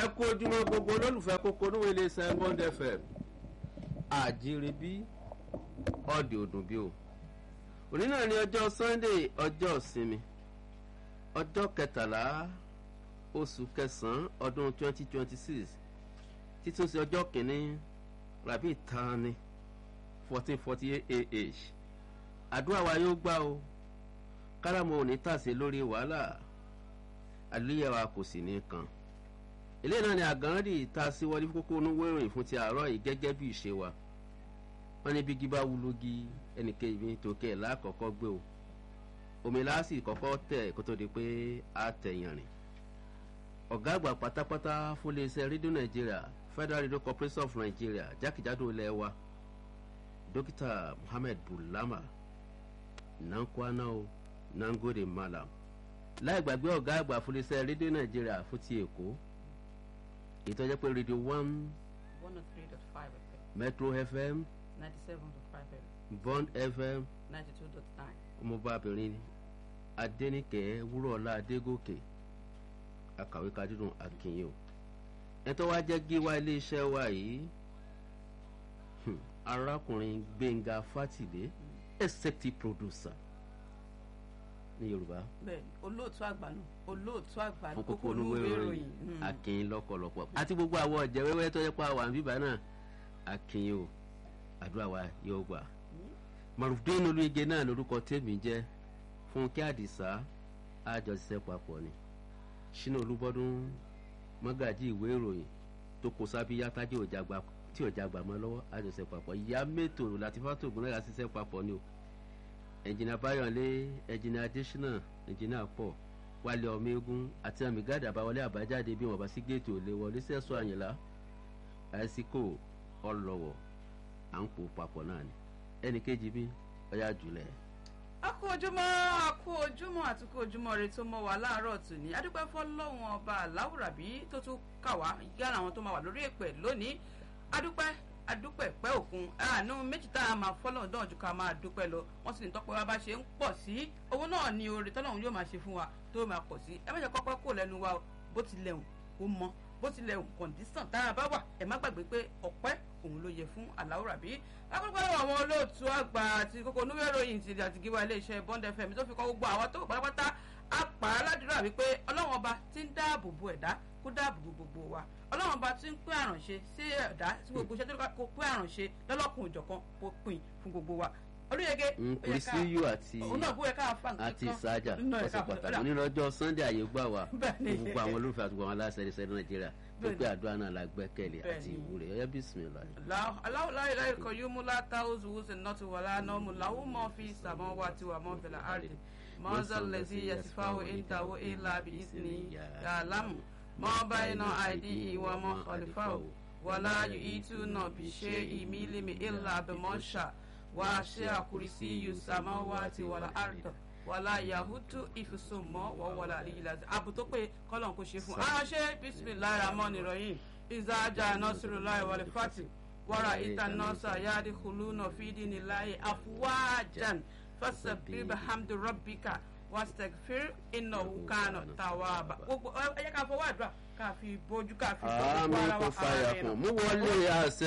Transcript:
ẹ kú ojúmọ́ gbogbo olólùfẹ́ kókó níwèé iléeṣẹ́ bond fm àjíire bí ọ̀dì òdùn bí o òní náà ni ọjọ́ sunday ọjọ́ ìsinmi ọjọ́ kẹtàlá oṣù kẹsàn-án ọdún twenty twenty six títún sí ọjọ́ kìíní rabi tani fourteen forty eight ah àdúrà wa yóò gbà o káràmọ́ òní tàsé lórí wàhálà àlùyẹ̀wà kò sì ní kan ilé náà ni àgànrẹ́dì ta sí wọlé kókó onúwé ìròyìn fún ti àárọ̀ yìí gẹ́gẹ́ bí ìṣe wa wọ́n ní bí gíbá wúlógí ẹnìkejì tòkè lákọ̀ọ́kọ́ gbé o omi láàsì kọ́kọ́ tẹ̀ kó tó di pé a tẹ̀yàn rìn ọ̀gá àgbà pátápátá fún iléeṣẹ́ rédíò nàìjíríà federal radio corporation of nigeria jákèjádò ilẹ̀ wa dókítà muhammed bulama nankwana o nangode malam láì gbàgbé ọ̀gá àgbà fún iléeṣẹ́ rédíò nàìjíríà fún ti èkó ìtọ́jẹ́ pé rédíò one one oh three dot five fm metro fm ninety seven dot five fm bond fm ninety two dot nine. ọmọbabìnrin adẹnikẹ wúrọ̀ọ́lá adégòkè akàwé kadìrún akínyìn o ẹtọ́ wa jẹ́ gíwá iléeṣẹ́ wa yìí hmm, arákùnrin gbẹ̀ngà fátìlé executive producer ní yorùbá bẹẹni olóòtú àgbà náà olóòtú àgbà fún kókó olówó ìròyìn akínyìn lọ́pọ̀lọpọ̀ àti gbogbo àwọn ọ̀jẹ̀ wẹ́wẹ́ tó yẹ pa àwọn àbíbá náà akínyìn o àdúrà wa yóò gbà marufdin olóyege náà lorúkọ tèmi jẹ́ fúnkẹ́ àdìsá àjọṣiṣẹ́ papọ̀ ni ṣínà olúbọ́dún mọ́gàjì ìwé ìròyìn tó kó sábíyá tájì òjàgbá tí òjàgbá mọ́ lọ́wọ́ àjọṣiṣẹ́ papọ̀ ìyá mẹ́tò látìfátò ògùn náà ṣiṣẹ́ papọ̀ ni o ẹ̀jìnà báyọ̀lé ẹ̀jìnà adésínà ẹ̀jìnà pọ̀ wálé ọmọ eégún àti àmì gáàdì àbáwọlé àbájáde bí wọn bá sí géètì ò lè wọlé sẹ́sọ àyìnlá àìsíkò ọlọ́wọ̀ à ń pò papọ̀ náà ni ẹnì kejì bí ọyá jùlẹ̀. a kú ojúmọ́ a kú ojúmọ́ àti kú ojúmọ́ rẹ tó mọ́ wa láàárọ̀ tòní adúpẹ́ fọlọ́hún ọba aláwùrábí tó tún kà wá yára àwọn tó máa wà lórí èpè lónìí adúpẹ́ adúpẹ́ pẹ́ òkun àánú méjì tá a máa fọ́lọ́hún náà ju ká máa dúpẹ́ lọ wọ́n sì ní tọ́pẹ́ wa bá ṣe ń pọ̀ sí owó náà ni oore tọ́lọ́hún yóò máa ṣe fún wa tó máa pọ̀ sí ẹ má jẹ́ kọ́pẹ́ kó lẹ́nu wa bó tilẹ̀ hùn kó mọ́ bó tilẹ̀ hùn kọ̀ǹdísàn tá a bá wà ẹ má gbàgbé pé ọ̀pẹ́ òun ló yẹ fún aláwùrábí akọ́kọ́ àwọn olóòtú àgbà àti kókó onúwé ìròyìn ti àti gíwá iléeṣẹ́ bond fm tó fi kọ́ gbogbo àwọn tó pátápátá á pa á ládùúrà wípé ọlọ́wọ́n ọba ti ń dáàbò bo ẹ̀dá kó dáàbò bo gbogbo wa ọlọ́wọ́n ọba ti ń pín àrànṣe sí ẹ̀dá tí gbogbo iṣẹ́ tó kó pín àrànṣe lọ́lọ́kùn òjọ̀kan kó pin fún gbogbo wa olóyege nkùrìsíyù àti òun náà bóyá ká fa nǹkan àti ìsájà ọ̀sẹ̀ pàtàkì onírọ̀jọ́ sunday àyè gbà wá gbogbo àwọn olólùfẹ́ àti gbogbo àwọn aláṣẹ ẹ̀ṣẹ̀ nàìjíríà tó pé àdúrà náà la gbẹ́kẹ̀lé àti ìwúrẹ́ ọ̀yẹ́ bísímìlá. aláwọ̀ láyé láyé kan yóò mú látà oṣù wùsùn náà ti wà lánàá mú làwọn mọ̀ fi sàmọ́ wa ti wà mọ́ fẹ̀lẹ̀ àrè mọ́nsá lẹ́sí yẹsífáwò ìntàwó ìlà bí ìsìn yàlámù mọ́ báyìí náà àìdí ìwà mọ́ kọlífàwò wàlá yìí tún náà bí ṣe ìmílímì ìlà àbẹ̀mọ́ṣà wàṣẹ àkùrìsí yusamawati wàlá àrùtọ wàlá yahudu ìfisùnmọ wọwọlá àlìyíláṣẹ ààbò tó pé kọlọn kò ṣe fún aráṣẹ bisimilahi ramoni rọyìn ìzájà nọsirulahi wàlẹ fati wàrà ìta nọsà yáàdì huluna fìdíni láyé àfúwájan fasabir hamdu rabbika wastagfir iná wukana tawaba gbogbo ẹ yẹ ká fọwọ́ àdúrà ká fi bójú ká fi bọ́ àmì kò fàyà kùn mú wọlé àṣẹ.